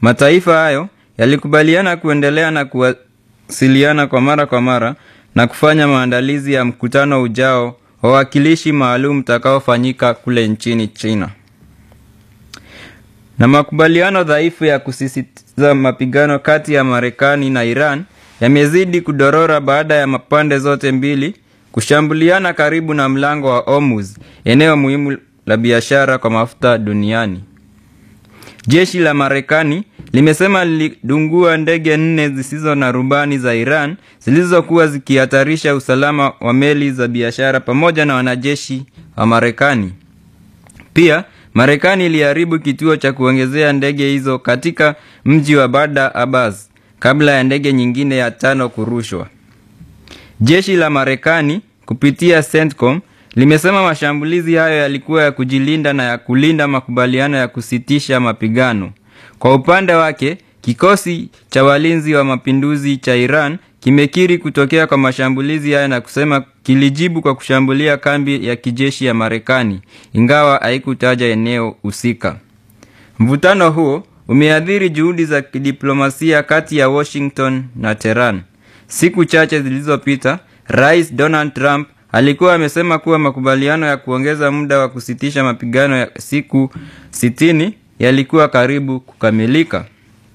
Mataifa hayo yalikubaliana kuendelea na kuwasiliana kwa mara kwa mara na kufanya maandalizi ya mkutano ujao wa wawakilishi maalum utakaofanyika kule nchini China. Na makubaliano dhaifu ya kusisitiza mapigano kati ya Marekani na Iran yamezidi kudorora baada ya pande zote mbili kushambuliana karibu na mlango wa Hormuz, eneo muhimu la biashara kwa mafuta duniani. Jeshi la Marekani limesema lilidungua ndege nne zisizo na rubani za Iran zilizokuwa zikihatarisha usalama wa meli za biashara pamoja na wanajeshi wa Marekani. Pia Marekani iliharibu kituo cha kuongezea ndege hizo katika mji wa Bandar Abbas kabla ya ndege nyingine ya tano kurushwa. Jeshi la Marekani kupitia CENTCOM limesema mashambulizi hayo yalikuwa ya kujilinda na ya kulinda makubaliano ya kusitisha mapigano. Kwa upande wake, kikosi cha walinzi wa mapinduzi cha Iran kimekiri kutokea kwa mashambulizi hayo na kusema kilijibu kwa kushambulia kambi ya kijeshi ya Marekani, ingawa haikutaja eneo husika. Mvutano huo umeathiri juhudi za kidiplomasia kati ya Washington na Tehran. Siku chache zilizopita, Rais Donald Trump alikuwa amesema kuwa makubaliano ya kuongeza muda wa kusitisha mapigano ya siku sitini yalikuwa karibu kukamilika.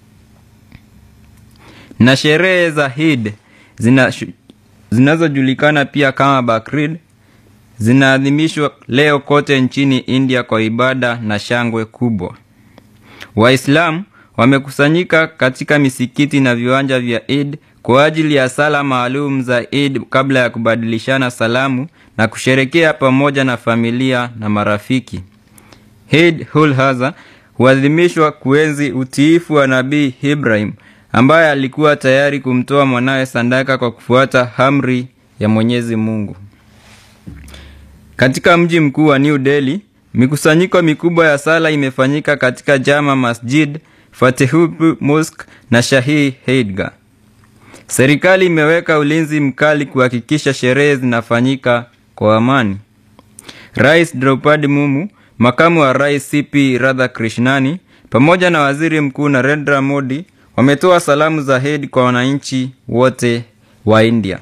Na sherehe za Eid zina zinazojulikana pia kama Bakrid zinaadhimishwa leo kote nchini India kwa ibada na shangwe kubwa. Waislamu wamekusanyika katika misikiti na viwanja vya Eid kwa ajili ya sala maalum za Eid kabla ya kubadilishana salamu na kusherekea pamoja na familia na marafiki. Eid ul Adha huadhimishwa kuenzi utiifu wa Nabii Ibrahim ambaye alikuwa tayari kumtoa mwanawe sadaka kwa kufuata amri ya Mwenyezi Mungu. Katika mji mkuu wa New Delhi, mikusanyiko mikubwa ya sala imefanyika katika Jama Masjid, Fatehpur Mosque na Shahi Eidgah. Serikali imeweka ulinzi mkali kuhakikisha sherehe zinafanyika kwa amani. Rais Draupadi Mumu, makamu wa rais CP Radhakrishnani pamoja na waziri mkuu Narendra Modi wametoa salamu za Eid kwa wananchi wote wa India.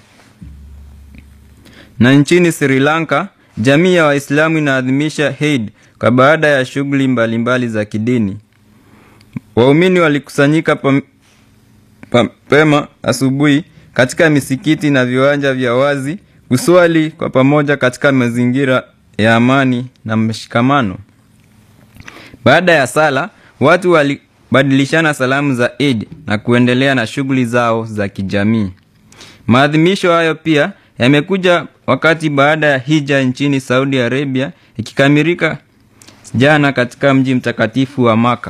Na nchini Sri Lanka, jamii ya Waislamu inaadhimisha Eid kwa baada ya shughuli mbalimbali za kidini. Waumini walikusanyika mapema asubuhi katika misikiti na viwanja vya wazi kuswali kwa pamoja katika mazingira ya amani na mshikamano. Baada ya sala, watu walibadilishana salamu za Eid na kuendelea na shughuli zao za kijamii. Maadhimisho hayo pia yamekuja wakati baada ya hija nchini Saudi Arabia ikikamilika jana katika mji mtakatifu wa Maka.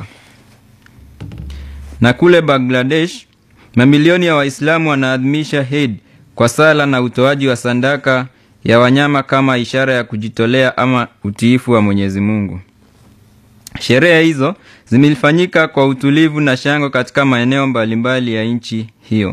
Na kule Bangladesh, mamilioni ya Waislamu wanaadhimisha Eid kwa sala na utoaji wa sadaka ya wanyama kama ishara ya kujitolea ama utiifu wa Mwenyezi Mungu. Sherehe hizo zimefanyika kwa utulivu na shangwe katika maeneo mbalimbali ya nchi hiyo.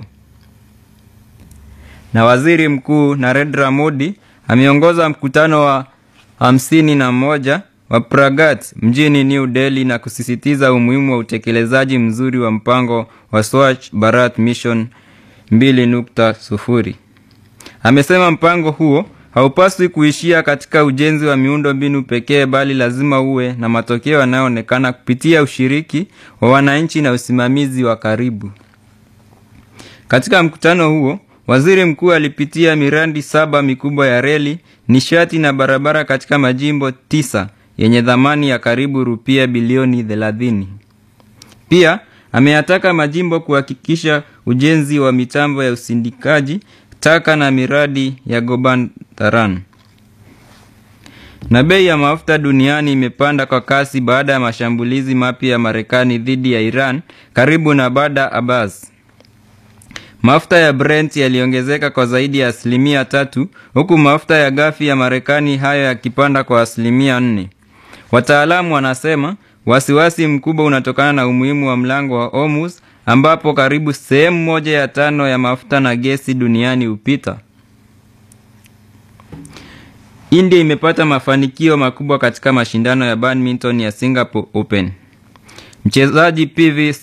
Na Waziri Mkuu Narendra Modi ameongoza mkutano wa hamsini na moja wa Pragat mjini New Delhi na kusisitiza umuhimu wa utekelezaji mzuri wa mpango wa Swachh Bharat Mission 2.0. Amesema mpango huo haupaswi kuishia katika ujenzi wa miundo mbinu pekee bali lazima uwe na matokeo yanayoonekana kupitia ushiriki wa wananchi na usimamizi wa karibu. Katika mkutano huo, waziri mkuu alipitia miradi saba mikubwa ya reli, nishati na barabara katika majimbo tisa yenye thamani ya karibu rupia bilioni 30. Pia ameyataka majimbo kuhakikisha ujenzi wa mitambo ya usindikaji taka na miradi ya Gobandaran. Na bei ya mafuta duniani imepanda kwa kasi baada ya mashambulizi mapya ya Marekani dhidi ya Iran karibu na Bandar Abbas. Mafuta ya Brent yaliongezeka kwa zaidi ya asilimia tatu huku mafuta ya ghafi ya Marekani hayo yakipanda kwa asilimia nne. Wataalamu wanasema wasiwasi mkubwa unatokana na umuhimu wa mlango wa Hormuz ambapo karibu sehemu moja ya tano ya mafuta na gesi duniani hupita. India imepata mafanikio makubwa katika mashindano ya badminton ya Singapore Open. Mchezaji PV